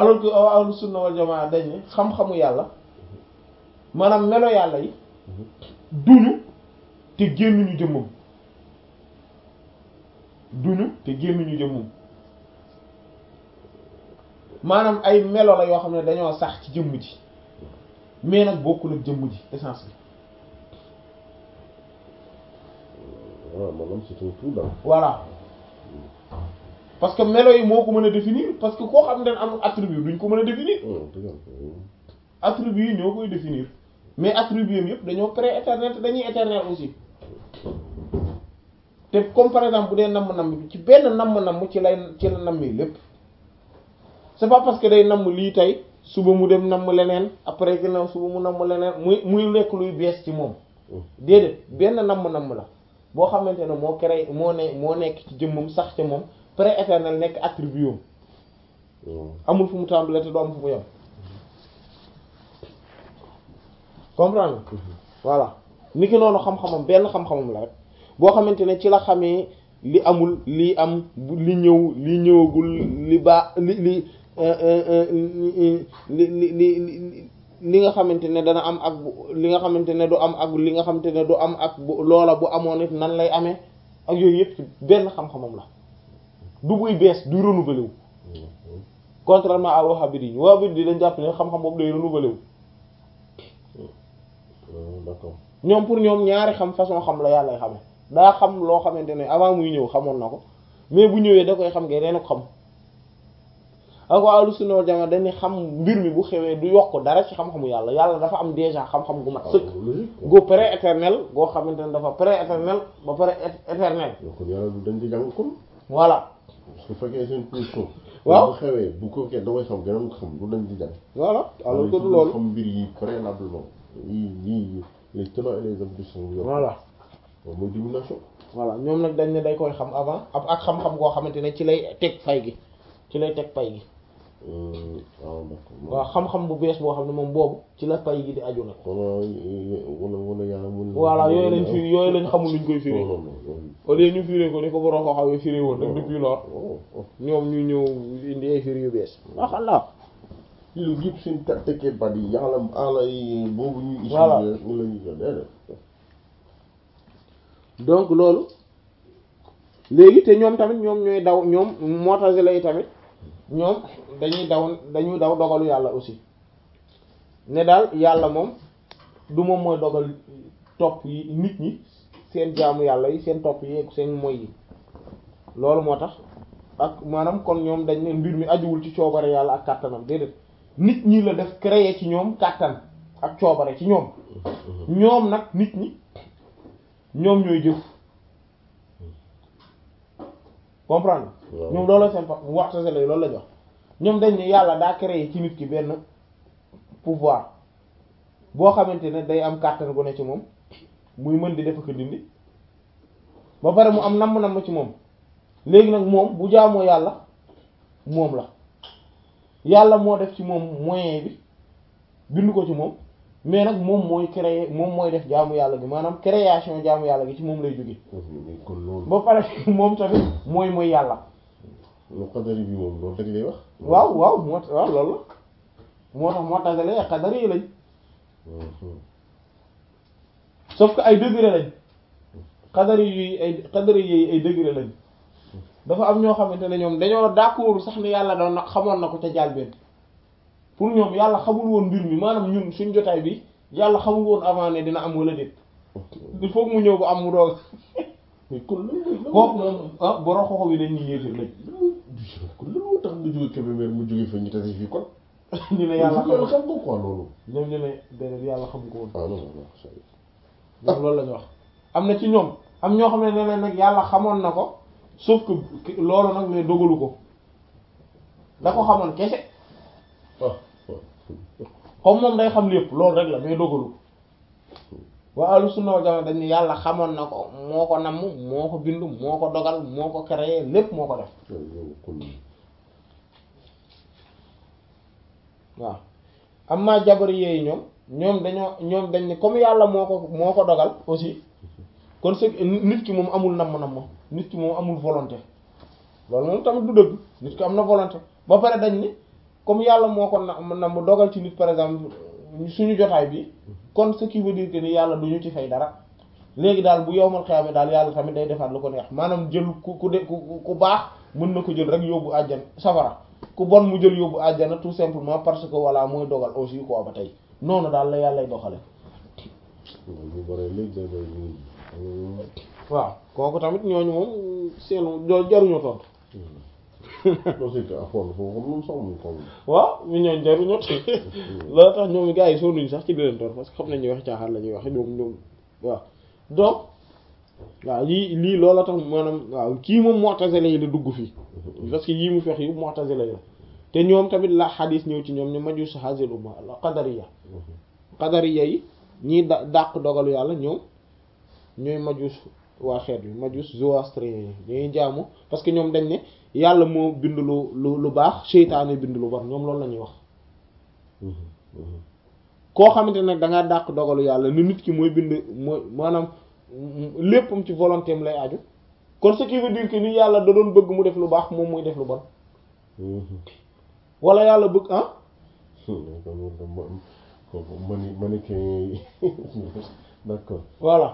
alors que ahlu sunna wal jamaa dañ ne xam-xamu yàlla maanaam melo yàlla yi duñu te génnuñu jëmmam duñu te génnuñu jëmmam maanaam ay melo la yoo xam ne dañoo sax ci jëmm ji mais nag bokkul ak jëmm ji essence bi waaw maanaam c'est un tout daal. voilà parce que melo yi moo ko mën a définir parce que koo xam ne amul attribut duñ ko mën a définir dëgg la. attribut yi ñoo koy définir mais attribut yi yëpp dañoo pré-éternel te dañuy éternel aussi te comme par exemple bu dee namm-namm bi ci benn namm-namm ci lay ci la nammi lépp c'est pas parce que day namm lii tey suba mu dem namm leneen après que na suba mu namm leneen muy muy nekk luy bees ci moom déedéet benn namm-namm la boo xamante ne moo créé moo ne moo nekk ci jëmmam sax ca moom pré-éternel nekk attribut am amul fu mu tàmbalee te du am fu mu yem comprendre nga voilà ni ki noonu xam-xamam benn xam-xamam la rek boo xamante ne ci la xamee li amul li am li ñëw li ñëwagul li baa li li li li li li nga xamante ne dana am ak li nga xamante ne du am ak li nga xamante ne du am ak loola bu amoon it nan lay amee ak yooyu yëpp ci benn xam-xamam la du buy bees du renouvelé wu contrairement à wahhabite yi wahhabite yi dañ jàpp ne xam-xam boobu day renouvelé wu d'accord ñoom pour ñoom ñaari xam façon xam la yàlla xame daa xam loo xamante ne avant muy ñëw xamoon na ko mais bu ñëwee da koy xam nga reen ko xam ak waa ahlu sunna wal jamaa dañuy xam mbir mi bu xewee du yokk dara ci xam-xamu yàlla yàlla dafa am déjà xam-xam gu mat sëkk gu pré-éternel goo xamante ne dafa pré-éternel ba pare éternel kon yàlla du dañ di jàng kon voilà su fekkee seen position waaw bu xewee bu ko kee da koy xam gën a xam du dañ di jàng voilà alors que du loolu xam mbir yi préalablement yii yii les tenants et les aboutissants voilà waaw mooy domination voilà ñoom nag dañ ne day koy xam avant ab ak xam-xam goo xamante ne ci lay teg fay gi ci lay teg pay gi waaw d'accord waaw xam-xam bu bees boo xam ne moom boobu ci la pay gi di aju nag wala wala wala yàlla mun voilà yooyu lañ fi yooyu lañ xamul luñ koy firi non non non au lieu ñu firé ko ni ko borom ko xawee firé woon rek depuis lors ñoom ñu ñëw indi ay firi yu bees waxalla lu yëpp seen tekkee bat yi yàlla ala yi boobu ñu Voilà. utilisé ñu la ñu ko déedéet donc loolu léegi te ñoom tamit ñoom ñooy daw ñoom Mu'tazila yi tamit ñoom dañuy daw dañuy daw dogalu yàlla aussi ne daal yàlla moom du moom mooy dogal topp yi nit ñi seen jaamu yàlla yi seen topp yi ak seen moy yi loolu moo tax ak maanaam kon ñoom dañ ne mbir mi ajuwul ci coobare yàlla ak kàttanam déedéet nit ñi la def créer ci ñoom kàttan ak coobare ci ñoom ñoom nag nit ñi ñoom ñooy jëf comprendre waaw. ñoom loolu seen fa waxta se lay loolu la jox ñoom dañ ne yàlla daa créer ci nit ki benn pouvoir boo xamante ne day am kàttan gu ne ci moom muy mën di def ko dindi ba pare mu am namm-namm ci moom léegi nag moom bu jaamoo yàlla moom la yàlla moo def ci moom moyen bi bind ko ci moom mais nag moom mooy créer moom mooy def jaamu yàlla gi maanaam création jaamu yàlla gi ci moom lay jóge kon loolu ba pare moom tamit mooy mooy yàlla lu xadari bi moom loolu rek lay wax waaw waaw moo tax waaw loolu la moo tax moo tax ay xadar yi lañ sauf que ay degré lañ xadar yi ay xadar yi ay degré lañ dafa am ñoo xamante ne ñoom dañoo d'accord sax ni yàlla doon na xamoon na ko ca jàlbeen pour ñoom yàlla xamul woon mbir mi maanaam ñun suñ jotaay bi yàlla xamul woon avant ne dina am wala déet il faut que mu ñëw ba am mu doog mais kon lan mooy lan kooku moom ah borom xoxo bi dañ ñu yéefir lañ kon lan moo tax nga jóge Kébémer mu jóge fa ñu tase fii kon ñu ne yàlla yàlla xam xam ko quoi loolu ñoom ñu ne déedéet yàlla xam ko woon ah non non ça y est. ñoom loolu la ñu wax am na ci ñoom am ñoo xam ne nee nag yàlla xamoon na ko sauf que loolu nag mais dogalu ko da ko xamoon kese ah ah. comme moom day xam lépp loolu rek la mais dogalu ko waa ahlu sunna wal jamaa dañ ne yàlla xamoon na ko moo ko namm moo ko bind moo ko dogal moo ko créé lépp moo ko def loolu kon waaw amma jabari yeeyu ñoom ñoom dañoo ñoom dañ ne comme yàlla moo ko moo ko dogal aussi kon c'est nit ki moom amul namm-namm nit ki moom amul volonté loolu moom tamit du dëgg nit ki am na volonté ba pare dañ ni comme yàlla moo ko na na mu dogal ci nit par exemple suñu jotaay bi kon ce qui veut dire que ni yàlla du ñu ci fay dara léegi daal bu yowmal xiyaama daal yàlla tamit day defaat lu ko neex maanaam jël ku ku de ku ku baax mën na ko jël rek yóbbu àjjana safara ku bon mu jël yóbbu àjjana tout simplement parce que voilà mooy dogal aussi quoi ba tey noonu daal la yàllay doxale bu bare léegi day bay ñu waaw kooku tamit ñooñu moom seen jaruñu tontu non c'est que affaire foofu moom sax mu ko waaw ñu ñooñ jaruñu loolu tax ñoom gars yi sonnuñ sax ci di leen tontu parce que xam nañ ñu wax caaxaan la ñuy wax ñoom ñoom waaw donc waaw lii lii loola tax maanaam waaw kii moom mu'tazila yi la dugg fii parce que yii mu fex yu mu'tazila yi la te ñoom tamit la xadis ñëw ci ñoom ñu majus hazil umma al qadariya qadariya yi ñii da dàq dogalu yàlla ñoom ñooy majus waa xeet bi majus zoroastrien yi dañuy jaamu parce que ñoom dañ ne yàlla moo bind lu lu lu baax seytaane bind lu bon ñoom loolu la ñuy wax koo xamante nag da ngaa dàq dogalu yàlla ni nit ki mooy bind mooy maanaam léppam ci volonté am lay aju kon ce qui veut dire que ni yàlla da doon bëgg mu def lu baax moom muy def lu bon wala yàlla bëgg ah kooku mani mannequin d'accord voilà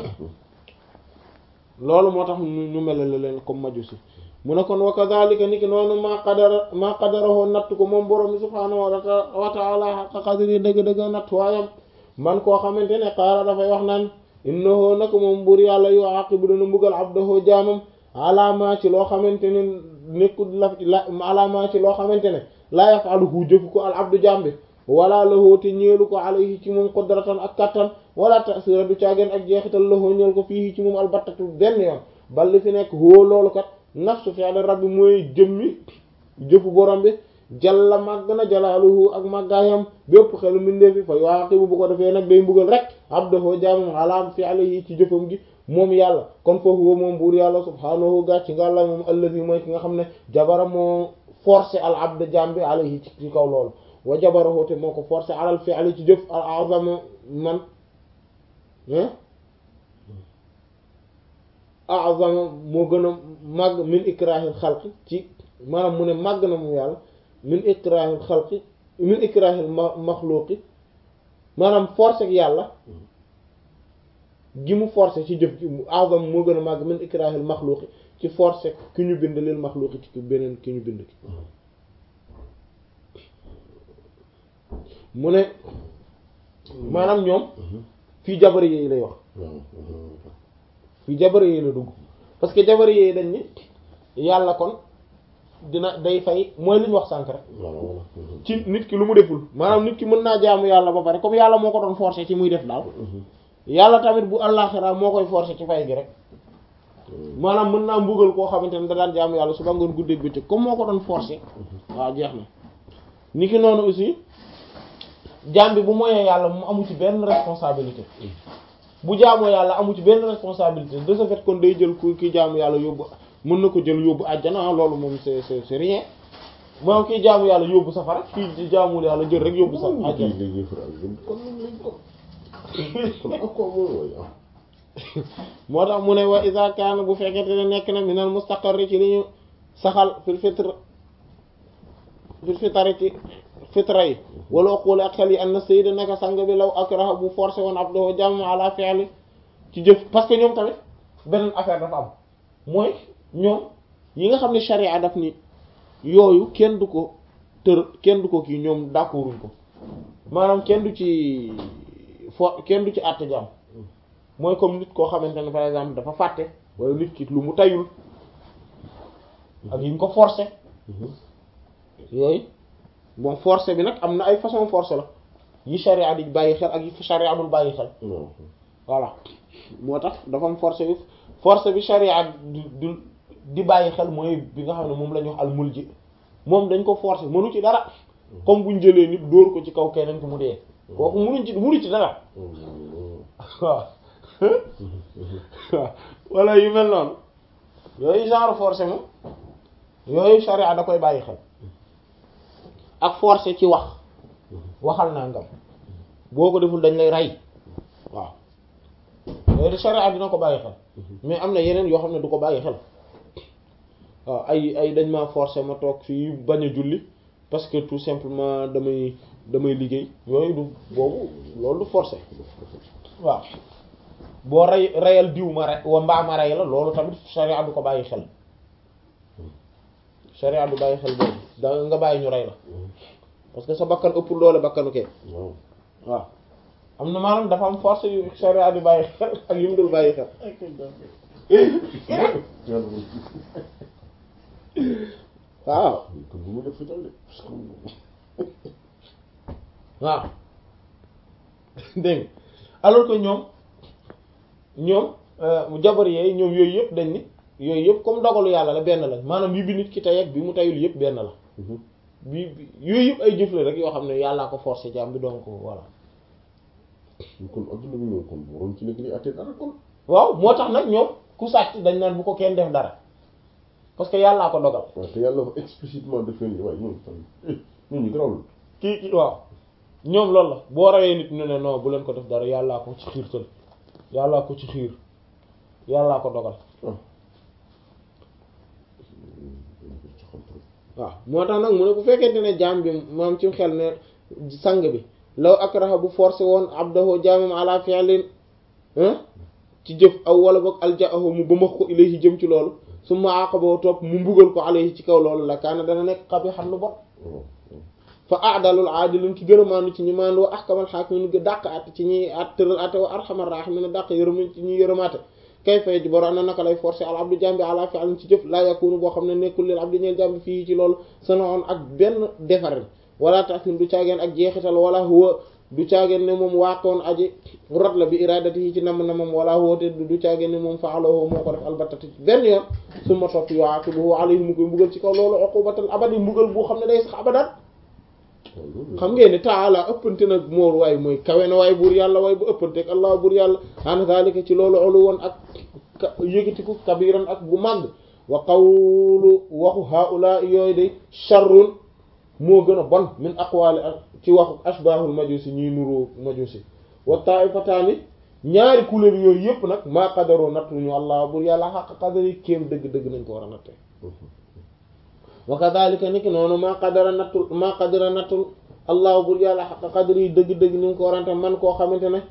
loolu moo tax ñu ñu melale leen comme majusi mu ne kon wa kadhalika ni ki noonu maa qadara maa qadarahoo natt ko moom borom bi subhaanahu wa ta'ala haqqa qadri dëgg-dëgg natt waayam man koo xamante ne qaala dafay wax naan innahu nako moom buur yàlla yu aqibu dana mbugal abdahu jaamam alaamaa ci loo xamante ne nekkul la la alaamaa ci loo xamante ne laa yaf'aluhu jëfu ko al abdu jaam bi wala lahu te ñeelu ko alayhi ci moom qudratan ak kattan wala tasira du caageen ak jeexital lahu ñeel ko fii ci moom albattatu benn yoon bal li fi nekk woo loolu kat nafsu fi'l rabbi mooy jëmmi jëfu borom bi jalla màgg na jalaaluhu ak màggaayam bépp xelu mbindeef fi fa yuaqibu bu ko defee nag day mbugal rek abdahu jaamam alaam fi'lihi ci jëfam gi moom yàlla kon foofu woo moom buur yàlla subhaanahu gàcc nga la moom allazi mooy ki nga xam ne jabara moo forcé al abd jaam bi alayhi ci kaw loolu wa jabarahu te moo ko forcé alal fi'li ci jëf al azama man azama moo gën a màgg min ikrahil xalqi ci maanaam mu ne màgg na mu yàlla min ikrahil xalqi min ikrahil maxluqi maanaam forcé ak yàlla gi mu forcé ci jëf gi azam moo gën a màgg min ikrahil maxluqi ci forcé ki ñu bind lil maxluqi ci beneen ki ñu bind ki mu ne maanaam ñoom fii jabari yi lay wax fii jabari yi la dugg parce que jabari yi dañ ni yàlla kon dina day fay mooy li ñu wax sànk rek ci nit ki lu mu deful maanaam nit ki mën naa jaamu yàlla ba pare comme yàlla moo ko doon forcer ci muy def daal yàlla tamit bu àllaxira moo koy forcer ci fay gi rek maanaam mën naa mbugal koo xamante ne da daan jaamu yàlla suba ngoon guddeeg bëccëg comme moo ko doon forcer waaw jeex na ni ki noonu aussi jaam bi bu moyee yàlla mu amu ci benn responsabilité bu jaamoo yàlla amu ci benn responsabilité de ce fait kon day jël ku ki jaamu yàlla yóbbu mën na ko jël yóbbu àjjana loolu moom c'est c'est c'est rien moom kii jaamu yàlla yóbbu safara kii jaamul yàlla jël rek yóbbu sa àjjana moo tax mu ne wa iza kaana bu fekkente ne nekk na minal mustaqarri ci li ñu saxal fil fitr fil fitri ci fitra yi wala uqul ak xel yi an na sayda naka sang bi law akraha bu forcé woon abdoho jàmm ala fi'li ci jëf parce que ñoom tamit beneen affaire dafa am mooy ñoom yi nga xam ne sharia daf ni yooyu kenn du ko tër kenn du ko kii ñoom d'accorduñ ko maanaam kenn du ci fo kenn du ci àtte jàmm mooy comme nit koo xamante ne par exemple dafa fàtte wala nit ki lu mu tayul ak yi ñu ko forcé yooyu bon forcé bi nag am na ay façon forcé la yi charia di bàyyi xel ak yi charia dul bàyyi xel voilà moo tax dafa am forcé bi forcé bi charia du di bàyyi xel mooy bi nga xam ne moom la ñu wax al mulji moom dañ ko forcé mënu ci dara comme buñ jëlee nit dóor ko ci kaw keneen ki mu dee kooku mënuñ ci mënu ci dara waaw waaw wala yu mel noonu yooyu genre forcé moom yooyu charia da koy bàyyi xel ak forcé ci wax waxal naa ngam boo ko deful dañ lay rey waaw yooyu charia dina ko bàyyi xel mais am na yeneen yoo xam ne du ko bàyyi xel waaw ay ay dañ ma forcé ma toog fii bañ a julli parce que tout simplement damay damay liggéey yooyu du boobu loolu du forcé waaw boo rey reyal diw ma rey wa mbaa ma rey la loolu tamit sharia du ko bàyyi xel sharia du bàyyi xel boobu da nga bàyyi ñu rey la parce que sa bakkan ëpp doole bakkanu kee waaw waaw am na maanaam dafa am force yu sharia di bàyyi xel ak yu mu dul bàyyi xel waaw kon bu mu def fital de parce que waaw dégg nga alors que ñoom ñoom jabar yeey ñoom yooyu yëpp dañ ni yooyu yëpp comme dogalu yàlla la benn la maanaam bi bi nit ki tey ak bi mu tayul yëpp benn la bi bi yooyu yëpp ay jëf la rek yoo xam ne yàllaa ko forcé jaam bi donc voilà kon adduna bi ñoom kon waroon ci nekk li àtte dara kon waaw moo tax nag ñoom ku sàcc dañ naan bu ko kenn def dara parce que yàllaa ko dogal waaw te yàlla wax explicitement def leen waaye ñoom tam ñun ñu garawul kii kii waaw ñoom loolu la boo rawee nit ñu ne non bu leen ko def dara yàllaa ko ci xiirtal yàllaa ko ci xiir yàllaa ko dogal ah waaw moo tax nag mu ne bu fekkente ne jaam bi maam ci xel ne sang bi law akraha bu forcé woon abdahu jaamam ala fi'lin ci jëf aw wala boog alja'ahu mu bëmax ko ilayhi jëm ci loolu summa aqabahu topp mu mbugal ko alayhi ci kaw loolu la kaana dana nekk qabihan lu bon fa aadalul aadilin ki gën a maandu ci ñi maandu wa ahkamal hakimin ga dàq at ci ñi at tëral ate wa arhamar rahimin dàq yërëm ci ñi yërëmaate kay fay ji boro ana naka lay forcé al abdu jambi ala fi'lin ci jëf laa yakunu boo xam ne nekkul lil abdi ñeel jambi fii ci loolu sanoon ak benn defarin wala tasin du caageen ak jeexital wala huwa du caageen ne moom waatoon aji rot la bi iradati yi ci nam na moom wala huwa te du caageen ne moom fa'alahu moo ko def albattati benn yoon su ma topp yu'aqibuhu alayhi mu koy mbugal ci kaw loolu uqubatal abadi mbugal boo xam ne day sax abadan xam ngeen ne taala ëppante nag moor waay mooy kawe na waay buur yàlla waay bu ëppanteeg allah buur yàlla an zalika ci loolu olu woon ak yëgatiku kabiran ak bu màgg wa qawlu waxu haula yooyu day sharrun moo gën a bon min aqwali ak ci waxu ashbahul majusi ñuy nuroo majusi wa taifataani ñaari couleur yooyu yëpp nag maa qadaroo nattuñu allah buur yàlla xaq qadari kéem dëgg-dëgg nañ ko war a nattee wa kadhalika niki noonu maa qadara nattul maa qadara nattul allah buur yàlla xaq qadri dëgg-dëgg ni nga ko warante man koo xamante ne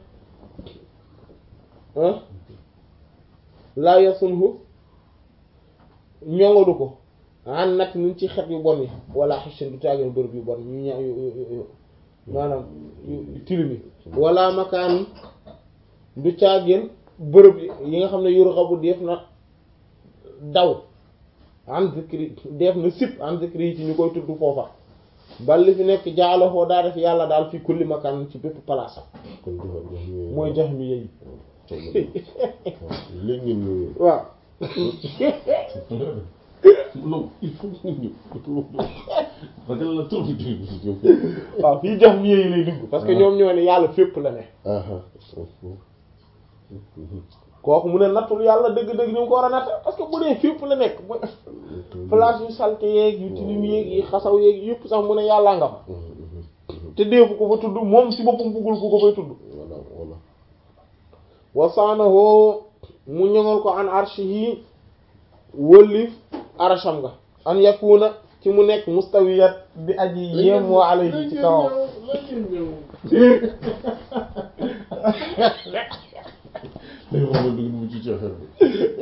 laa yasunhu ñoŋalu ko an natt niñ ci xet yu bon yi wala xichin du taageen bërëb yu bon ñu ña maanaam tilim yi wala makaan du caageen bërëb yi nga xam ne yurxabu def na daw an zikri def na sip an zikri yi ci ñu koy tudd foofa bal li fi nekk jaaloo daa def yàlla daal fi kulli makaan ci bépp place kon mooy jax mi yeyi léegi ngeen waaw non il faut que ñu ragal la trop waaw fii jax mi yeyi lay dugg parce que ñoom ñoo ne yàlla fépp la ne kooku mu ne nattul yàlla dëgg-dëgg ni mu ko war a natt parce que bu dee fépp la nekk mooy place yu salte yeeg yu tilim yeeg yi xasaw yeeg yëpp sax mu ne yàllaa nga fa te deefu ko fa tudd moom si boppam buggul ku ko fay tudd voilà voilà wasaanahoo mu ñoŋal ko an arshihi wëllif arasham nga an yakuna ci mu nekk mustawiyat bi aji yem wa alayhi ci kawam day wax na dugg mu ci ci affaire bi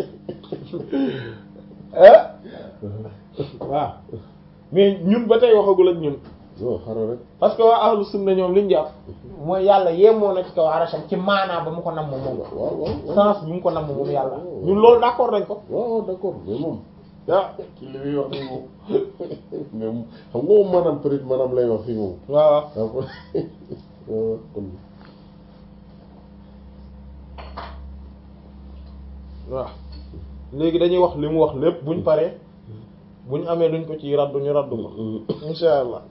waaw mais ñun ba tey waxagul ak ñun non xaaral rek parce que waa ahlu sunna ñoom liñ jàpp mooy yàlla yemoo na ci kaw arasham ci maanaa ba mu ko namm moom waaw waaw sens bi mu ko namm moom yàlla ñun loolu d'accord nañ ko waaw d'accord mais moom ah ci li muy wax ni moom mais moom xam nga moom maanaam peut être maanaam lay wax fii moom waaw waaw kon waaw kon waaw léegi dañuy wax li mu wax lépp buñ paree buñ amee luñ ko ci raddu ñu raddu ko insha allah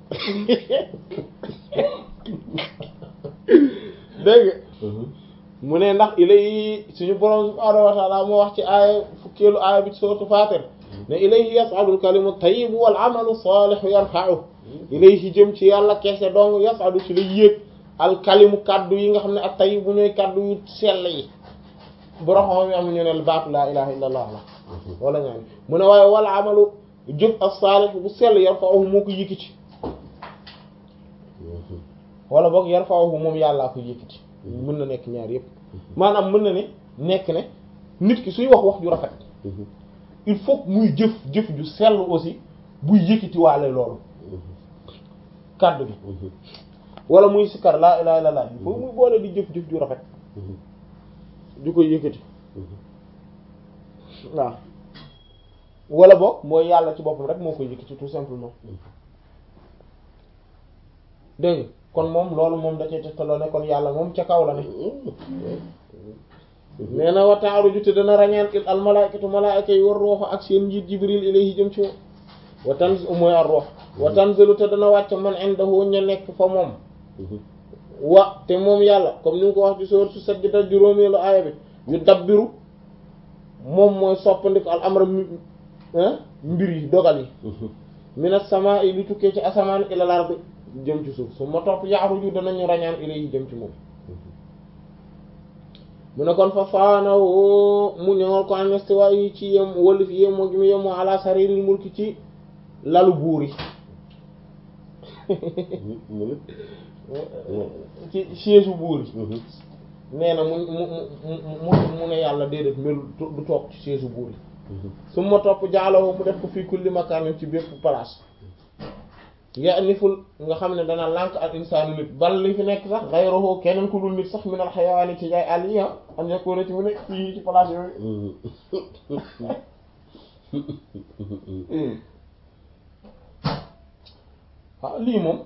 dégg nga mu ne ndax ilay suñu borom subhaanahu wa ta'ala moo wax ci aaya fukkeelu aaya bi ci sourate Fatir ne ilayhi yas'adu al-kalimu at-tayyibu wal 'amalu salihu yarfa'uhu ilayhi jëm ci yàlla keese dong yas'adu ci la yéeg al-kalimu kaddu yi nga xam ne at-tayyibu ñooy kaddu yu sell yi boroxom yi am ñu ne baatu laa ilaha illa allah la wala ñaan mu ne waaye wal 'amalu jëf as-salih bu sell yarfa'uhu moo ko yëkkati wala boog yarfa'uhu moom yàllaa ko yëkkati mën na nekk ñaar yépp maanaam mën na ne nekk ne nit ki suy wax wax ju rafet il faut que muy jëf jëf ju sell aussi buy yëkkati waale loolu kàddu gi wala muy sikkar laa ilaaha illallaah il faut muy boole di jëf jëf ju rafet ju koy yëkkati waaw wala boog mooy yàlla ci boppam rek moo koy yëkkati tout simplement dégg nga kon moom loolu moom da cee tegtaloo ne kon yàlla moom ca kaw la ne nee na wa ta'aruju te dana rañaan il al malaikatu malaika yi war ruuxa ak seen njiit jibril ilayhi jëm ci moom wa tanz mooy ar ruux wa tanzilu te dana wàcc man indahu ña nekk fa moom wa te moom yàlla comme ni mu ko wax ci soor su sajjata juróomeelu aaya bi yu dabbiru moom mooy soppandiku al amra mbir yi dogal yi minas samaa'i li tukkee ci asamaan ilal ardi jëm ci suuf su ma topp ya'ruju danañu rañaan ilayhi jëm ci moom mu ne kon fa faanawo mu ñëwal ko an istiwa yi ci yem wallif yem moo gi mu yem moo ala sariril mulki ci lalu buur yi ci chaise buur yi nee na mu mu mu mu ne yàlla déedéet mel du toog ci chaise buur yi su ma topp jaaloo mu def ko fii kulli makaanin ci bépp place ya niful nga xam ne dana lànk al insaanu nit bal li fi nekk sax xayruhu keneen ku dul nit sax minal xayawaani ci jaay àll yi am yakuna ci mu nekk fii ci place yooyu ah lii moom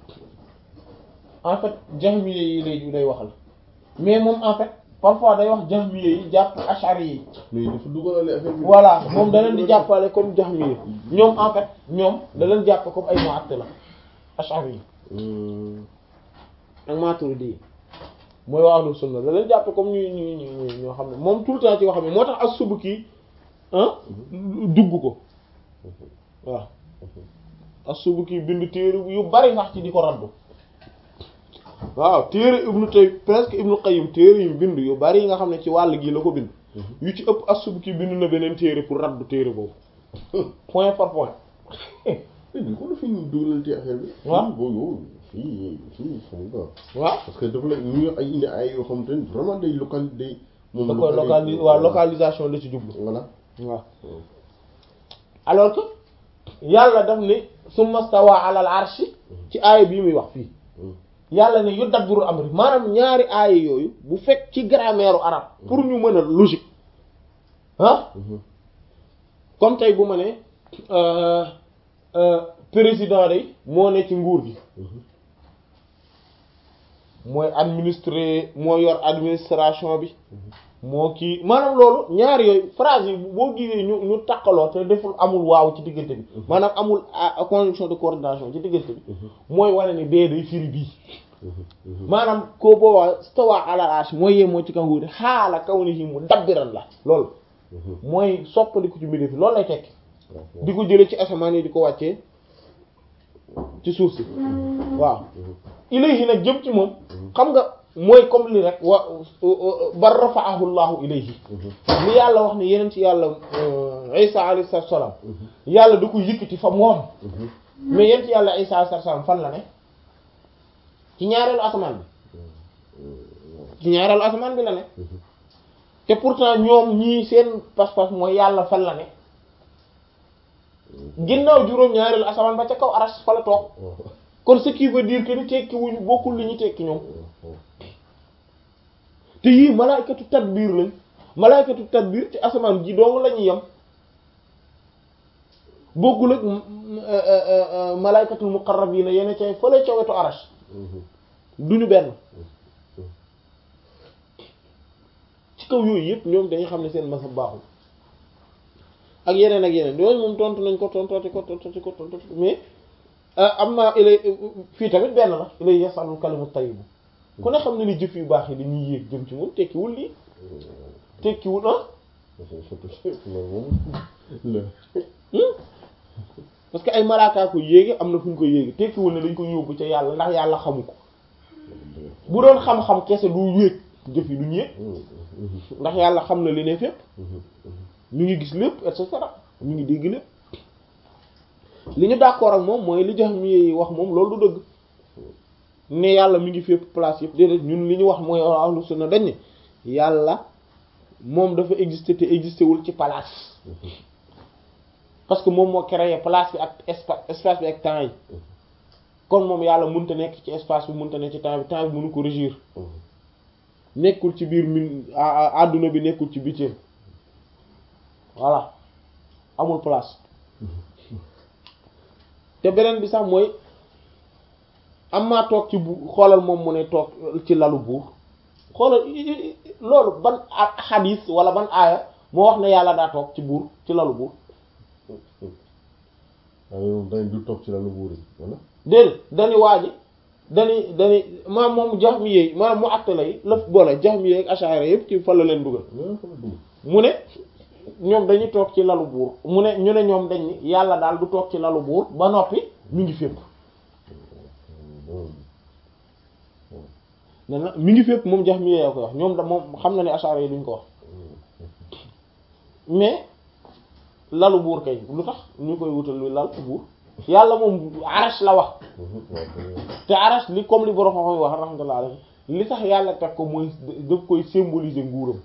en fait jahmiye yi lay lay waxal mais moom en fait parfois day wax jahmiye yi jàpp ashari yi mais dafa dugalale affaire bi. voilà moom da leen di jàppale comme jahmiye ñoom en fait ñoom da leen jàpp comme ay mu'attila ashari yi ak maturidi yi mooy waa ahlu sunna da leen jàpp comme ñu ñu ñu ñoo xam ne moom tout le temps ci wax xam ne moo tax as-Subki ah dugg ko waaw as-Subki bind téere yu bari sax ci di ko raddu waaw téere ibnu tay presque ibnu Qayyim téere yu bind yu bari yi nga xam ne ci wàll gii la ko bind yu ci ëpp as-Subki bind na beneen téere pour raddu téere boobu point par point du ko dafa ñu dugalal ci affaire bi. waaw boobu fii fii xam nga. waaw parce que dafa la ñu ay indi ay yoo xam te ne vraiment day local day. moom da koy locali waaw localisation la ci jublu voilà. waaw alors que yàlla daf ne summa stawa ala al arshi ci aaya bii muy wax fii yàlla ne yudabbiru amri maanaam ñaari aaya yooyu bu fekk ci grammaire arabe pour ñu mën a logique ah comme tey bu ma ne président de moo ne ci nguur gi mooy administrer moo yor administration bi moo kii maanaam loolu ñaar yooyu phrase yi boo gisee ñu ñu takkaloo te deful amul waaw ci diggante bi maanaam amul conjonction de coordination ci diggante bi mooy wane ni bee day firi bii maanaam ko boobaa stawa ala arsh mooy yee moo ci kanguur yi xaala kaw ni yi mu dabbiran la loolu mooy soppandiku ci mbir fi loolu lay tekki di ko jële ci asamaan yi di ko wàccee ci suuf si waaw ilayhi nag jëm ci moom xam nga mooy comme li rek wa bar rafa'ahu llahu ilayhi li yàlla wax ne yeneen ci yàlla isa alayhi salaam yàlla da ko yëkkati fa moom mais yeneen ci yàlla isa alayhi salaam fan la ne ci ñaareelu asamaan bi ci ñaareelu asamaan bi la ne te pourtant ñoom ñii seen pas-pas mooy yàlla fan la ne ginnaaw juróom ñaareelu asamaan ba ca kaw aras fa la toog kon ce qui veut dire que ni tekki wuñu bokkul li ñu tekki ñoom te yii malaykatu tadbiir lañ malaykatu tadbiir ci asamaan ji dong la ñuy yem bokkul ak malaykatul muqarrabiina yenn cay fële ca wetu arash duñu benn ci kaw yooyu yëpp ñoom dañuy xam ne seen masab baaxul ak yeneen ak yeneen yooyu moom tontu nañ ko tontooti ko tontooti ko tontooti ko mais am na ilay fii tamit benn la ilay yasalul kalimu tayyibu ku ne xam ne ni jëf yu baax yi dañuy yéeg jëm ci moom tekkiwul lii tekkiwul ah parce que ay malaakaa ko yéegi am na fu ñu ko yéegi tekkiwul ne dañ ko yóbbu ca yàlla ndax yàlla xamu ko bu doon xam-xam kese du yéeg jëf yi duñ yéeg ndax yàlla xam na li ne fépp ñu ngi gis lépp et cetera ñu ngi dégg lépp li ñu d'accord ak moom mooy li Jahmi yi wax moom loolu du dëgg ne yàlla mi ngi fépp place yëpp déedéet ñun li ñu wax mooy ahlu sunna dañ ne yàlla moom dafa exister te exister wul ci place parce que moom moo créé place bi ak espace espace bi ak temps yi kon moom yàlla mënta nekk ci espace bi mënta nekk ci temps bi temps bi mënu ko régir nekkul ci biir min àdduna bi nekkul ci bitim voilà amul place te beneen bi sax mooy am maa toog ci bu xoolal moom mu ne toog ci lalu buur xoolal loolu ban xadiis wala ban aaya moo wax ne yàlla daa toog ci buur ci lalu buur waaw dañ du toog ci lalu buur yi wala déedéet dañu waaji dañu dañu maam moom jaxmi yeey maanaam mu àtte lay laf boole jaxmi yeey ak ashari yëpp ci fa la leen dugal mu ne ñoom dañuy toog ci lalu buur mu ne ñu ne ñoom dañ ni yàlla daal du toog ci lalu buur ba noppi mi ngi fépp ne na mi ngi fépp moom jax mi yee ko wax ñoom da moom xam na ne ashari yi duñ ko wax mais lalu buur kay lu tax ñu koy wutal lu lal buur yàlla moom arash la wax te arash li comme li borom xam wax rahmatullah alayhi li tax yàlla teg ko mooy daf koy symboliser nguuram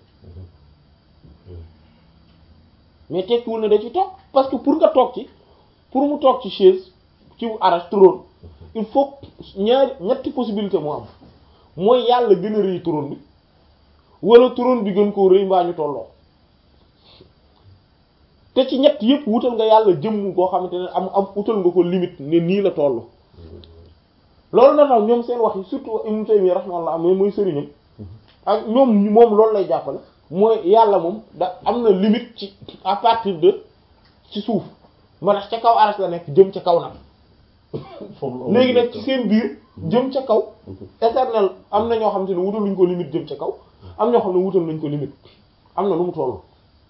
mais tekkiwul ne da ci toog parce que pour nga toog ci pour mu toog ci chaise ci arash trône il faut ñaari ñetti possibilité moo am mooy yàlla gën a rëy trône bi wala trône bi gën koo rëy mbaa ñu tolloo te ci ñett yëpp wutal nga yàlla jëmm koo xamante ne am am wutal nga ko limite ne nii la toll loolu na tax ñoom seen wax yi surtout Ibn Taymiyya rahimahullah mais mooy sëriñam ak ñoom moom loolu lay jàppale mooy yàlla moom da am na limite ci à partir de ci suuf ma tax ca kaw aras la nekk jëm ca kaw nag léegi nag ci seen biir jëm ca kaw éternel am na ñoo xam te ne wutal luñ ko limite jëm ca kaw am ñoo xam ne wutal nañ ko limite am na nu mu toll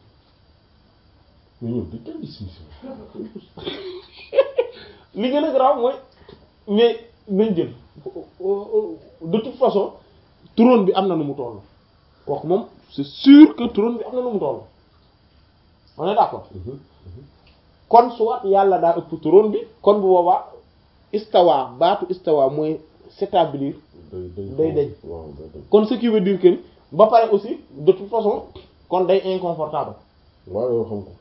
mais ñoom dañ koy gis li gën a grave mooy mais nañ jël de toute façon trône bi am na nu mu toll kooku moom c'est sûr que trône bi am na nu mu toll on est d'accord kon soit yàlla daa ëpp trône bi kon bu boobaa istawa baatu istawa mooy s'établir day dañ kon ce qui veut dire que ba pare aussi de toute façon kon day inconfortable waaw yow xam ko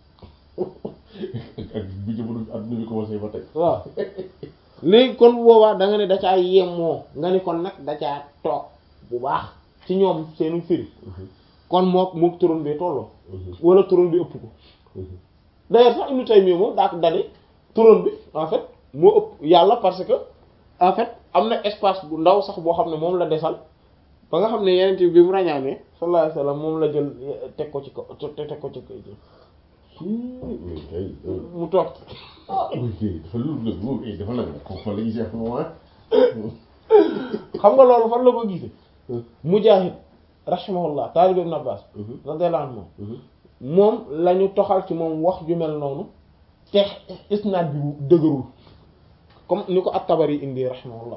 ak bi jamono adduna bi commencé ba tey waaw léegi kon bu boobaa da nga ne da caa yemoo nga ni kon nag da caa toog bu baax ci ñoom seenu firi kon mook mook trône bi tolloo wala trône bi ëpp ko d'ailleurs sax Ibn Taymiyya moom daa ko dane trône bi en fait moo ëpp yàlla parce que en fait am na espace bu ndaw sax boo xam ne moom la desal ba nga xam ne yeneen bi mu ràññaanee sallallahu alayhi wasallam moom la jël teg ko ci ko teg ko ci mais kay mu toog ah oui dafa lu la moom dafa nag ko fa la gisee ak moment xam nga loolu fan la ko gisee Mujaahid rahimahullah taalib Ibn Abbas radiyallahu anhu moom la ñu toxal ci moom wax ju mel noonu te isnaad bi dëgërul comme ni ko at-Tabari indi rahimahullah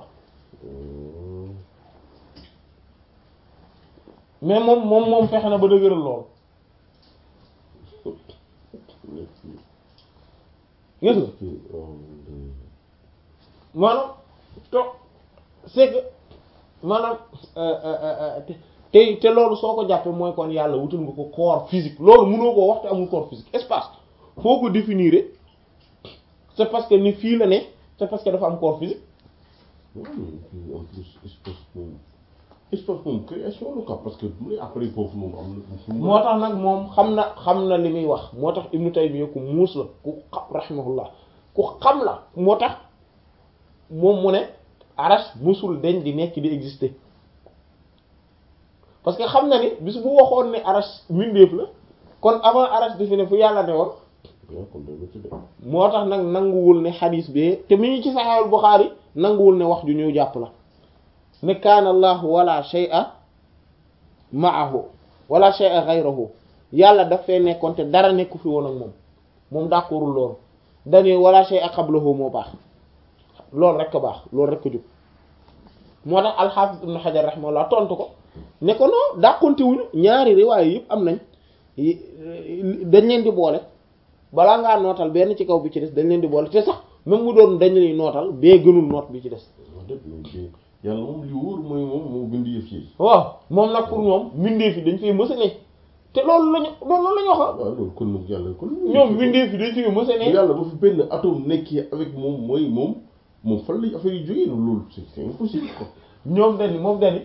mais moom moom moom fexe na ba dëgëral lool gis nga maanaam to c'est que maanaam te te loolu soo ko jàppee mooy kon yàlla wutul nga ko corps physique loolu mënoo koo wax te amul corps physique espace foo ko définir c'est parce que ni fii la ne c'est parce que dafa am corps physique en plus espace moom espace moom création la quoi parce que du après foofu moom am na moo tax nag moom xam na xam na li muy wax moo tax Ibnu Taymiyya ku muus la ku xam rahimahullah ku xam la moo tax moom mu ne arash musul deñ di nekk di exister parce que xam na ni bis bu waxoon ne arash mbindeef la kon avant arash di fi ne fu yàlla ne woon moo tax nag nanguwul ne xadiis bee te mi ngi ci Sahih Bukhari nanguwul ne wax ju ñu jàpp la ne kaana allahu wala shay'a ma'ahu wala shay'a ghayruhu yàlla daf fee nekkoon te dara nekku fi woon ak moom moom d'accordul loolu dañuy wala shay'a qablahu moo baax loolu rek a baax loolu rek a jóg moo tax al-Hafiz Ibn Hajar rahimahullah tontu ko ne ko non dàqonte wuñu ñaari riwaay yëpp am nañ dañ leen di boole balaa ngaa nootal benn ci kaw bi ci des dañ leen di boole te sax même mu doon dañ leen nootal bee gënul noot bi ci des dëgg mais yàlla moom li wóor mooy moom moo bind yëf yi. waaw moom nag pour ñoom mbindeef yi dañ fee mës a ne te loolu lañu loolu lañu wax waaw loolu kon nag yàlla kon. ñoom mbindeef yi dañ fee mës a ne yàlla ba fi benn atome nekkee avec moom mooy moom moom fan lay affaire yi jógee loolu c'est c'est impossible quoi. ñoom dañu moom dañu